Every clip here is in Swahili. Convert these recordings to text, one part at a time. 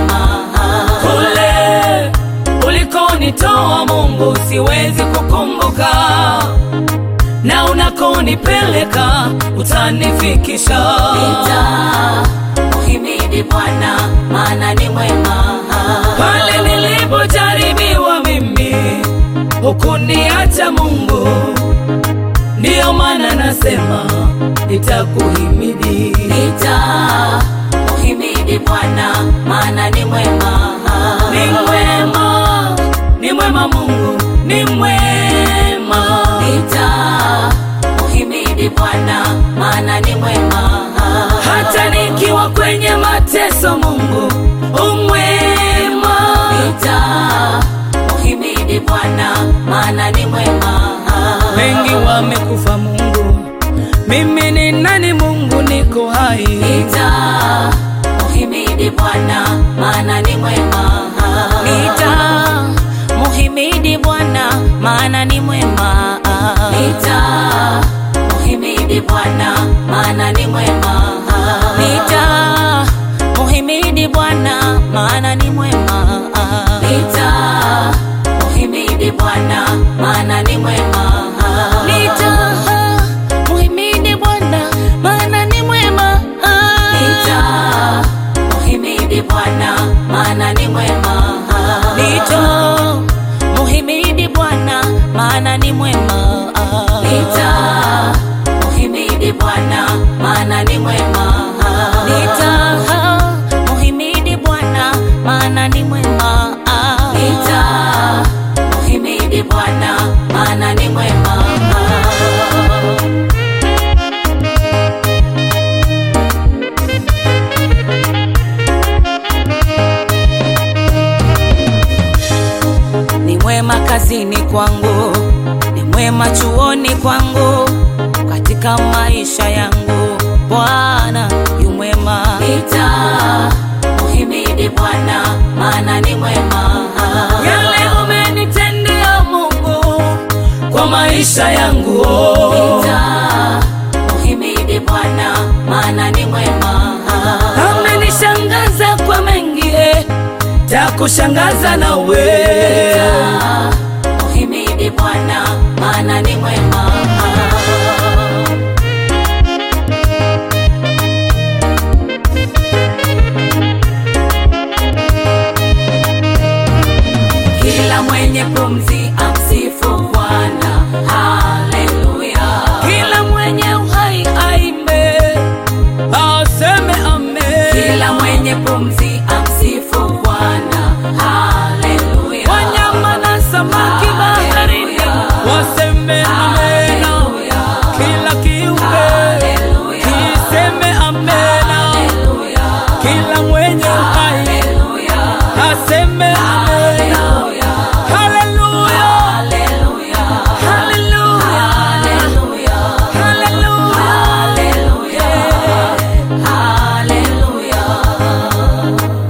mwema. Kule ulikonitoa Mungu siwezi kukumbuka, na unakonipeleka utanifikisha. Nitamuhimidi Bwana maana ni mwema. Pale nilipojaribiwa mimi hukuniacha Mungu, ndiyo maana nasema nitakuhimidi. Nitamuhimidi Bwana maana ni mwema. Ni mwema, ni mwema Mungu, ni mwema. Nitamuhimidi Bwana maana ni mwema. Hata nikiwa kwenye mateso Mungu umwema. Nitamuhimidi Bwana maana ni mwema. Wengi wamekufa Mungu, mimi ni nani Mungu, niko hai. Nitamuhimidi Bwana maana ni mwema. Nitamuhimidi Bwana maana ni mwema. Nitamuhimidi Bwana maana ni mwema. Nitamuhimidi Bwana maana ni mwema. Nitamuhimidi Bwana maana ni mwema. Nitamuhimidi Bwana maana ni mwema. Nitamuhimidi Bwana maana ni mwema. Nitamuhimidi Bwana maana ni mwema. Nitamuhimidi Bwana maana ni mwema. Nitamuhimidi Bwana maana ni mwema. Nitamuhimidi Bwana maana ni mwema. Ni mwema kazini kwangu, ni mwema chuoni kwangu, katika maisha yangu Bwana yu mwema. Nitamuhimidi Bwana maana ni mwema. Yale umenitendea Mungu kwa maisha yangu oh. Nitamuhimidi Bwana maana ni mwema. Amenishangaza kwa mengi eh, takushangaza na we Nitamuhimidi Bwana maana ni mwema. Kila mwenye pumzi amsifu Bwana. Haleluya. kila mwenye uhai aime aseme amen. Kila mwenye pumzi amsifu Bwana. Haleluya. Wanyama na samaki baharini waseme amena, Haleluya. kila kiumbe Haleluya. kiseme amena, Haleluya. kila mwenye uhai Haleluya. aseme amena. Haleluya. Haleluya, Haleluya. haleluya, Haleluya. haleluya. Haleluya. Haleluya.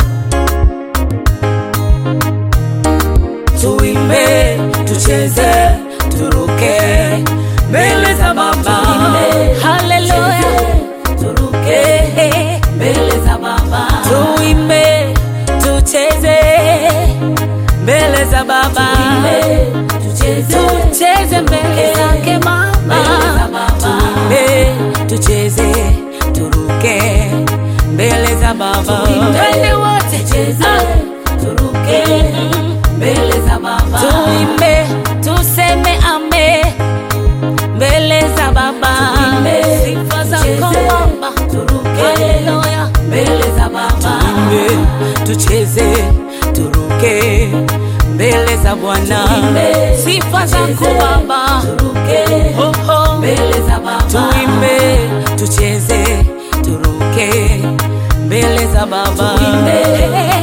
Tuimbe, tucheze, turuke mbele za Baba. Haleluya. Turuke mbele za Baba. Tuimbe, tucheze mbele za Baba. Tucheze. Tucheze mbele zake Baba. Mbele za Baba. Tuimbe, tucheze, turuke mbele za Baba. Twende wote Tucheze. Turuke mbele za Baba. Tuimbe, tuseme ame mbele za Baba. Tuimbe, Sifa zako tucheze, Baba. turuke Haleluya. mbele za Baba. Tuimbe, tucheze, turuke mbele za Bwana. Tuimbe, Sifa zako tucheze, Baba. Turuke Oh, oh. mbele za Baba. Tuimbe, tucheze, turuke mbele za Baba. Tuimbe,